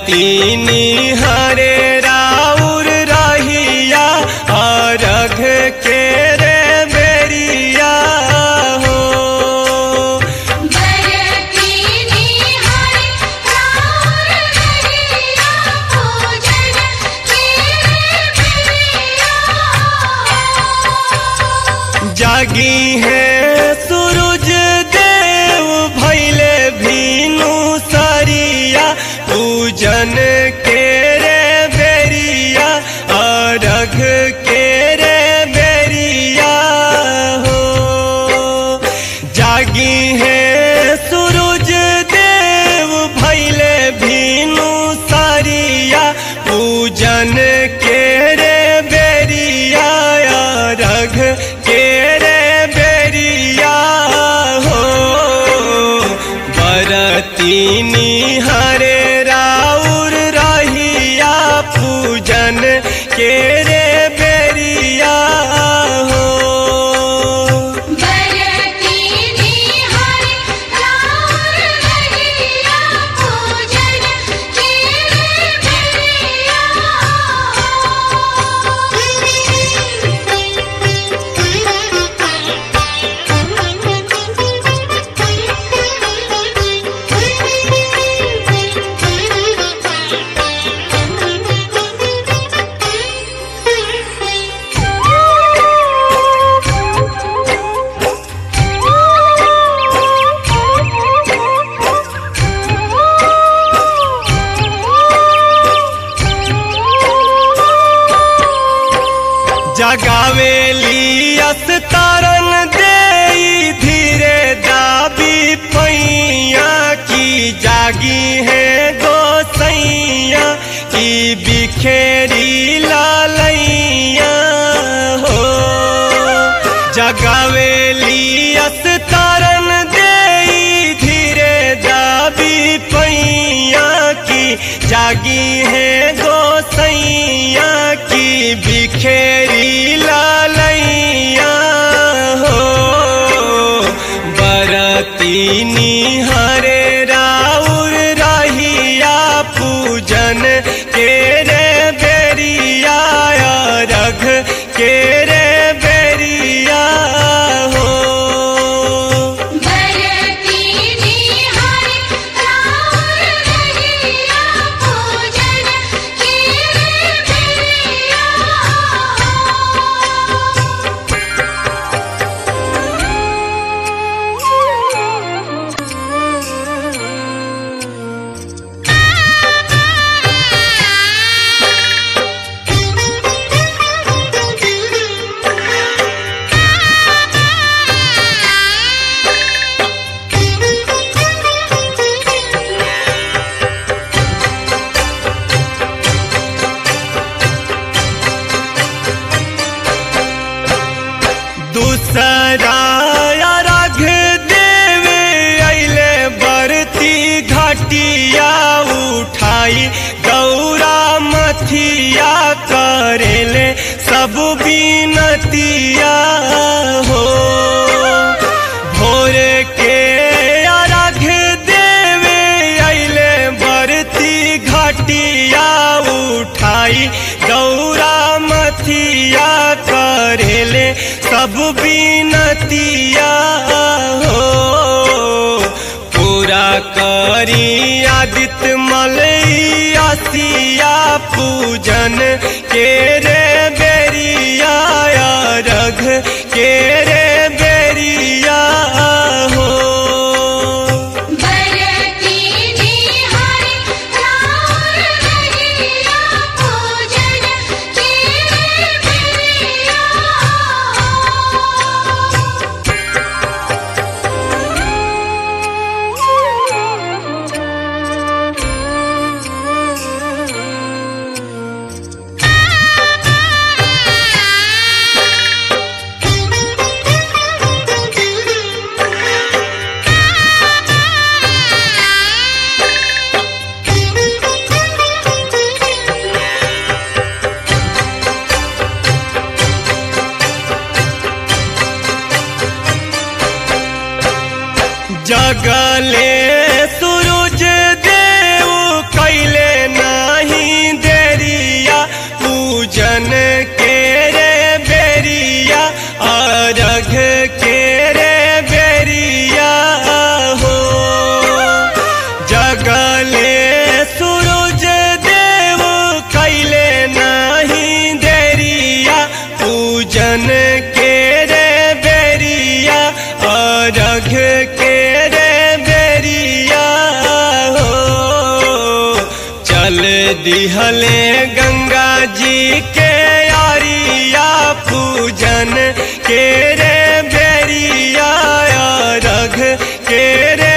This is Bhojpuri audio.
बरतीनी हरे राउर रहिया अरघ के रे बेरिया हो बरतीनी हरि राउर हरिया पूजन के प्रिया जागी है सूरज देव भैले भीनु सरिया पूजन के रे बेरिया अरघ के रे बेरिया हो जागी है सूरज देव भैले भीनु सरिया पूजन के रे बेरिया रघ के रे बेरिया हो बरतीनी हरे राउर रहिया पूजन के रे बेरिया हो बरतीनी हरि राउर हरिया पूजन के जगावेली अस्तारन दे धीरे दाबी पैया की जागी है गोसैया की बिखेरी लालैया हो जगावेली अस्तारन दे धीरे दाबी पैया की जागी है गोसैया की बिखेरी लालैया हो बरतीनी हरे राउर रहिया पूजन के रे बेरिया रघ के रे बेरिया हो बरतीनी हरि राउर हरिया पूजन के प्रिया दूसरा राघ देवे अले बरती घाटिया उठाई गौरा मथिया करेले सब बीनतिया हो भोर के अर्घ देवे अले बरती घाटिया उठाई गौरा मथिया करेले सब बीनतिया हो पूरा करी आदित्य मलैया सिया पूजन के रे बेरिया रघ के रे बेरिया हो बरतीनी हरि राउर हरिया पूजन के प्रिया रे जल दिहले गंगा जी के यारिया पूजन के रे बेरिया रघ के रे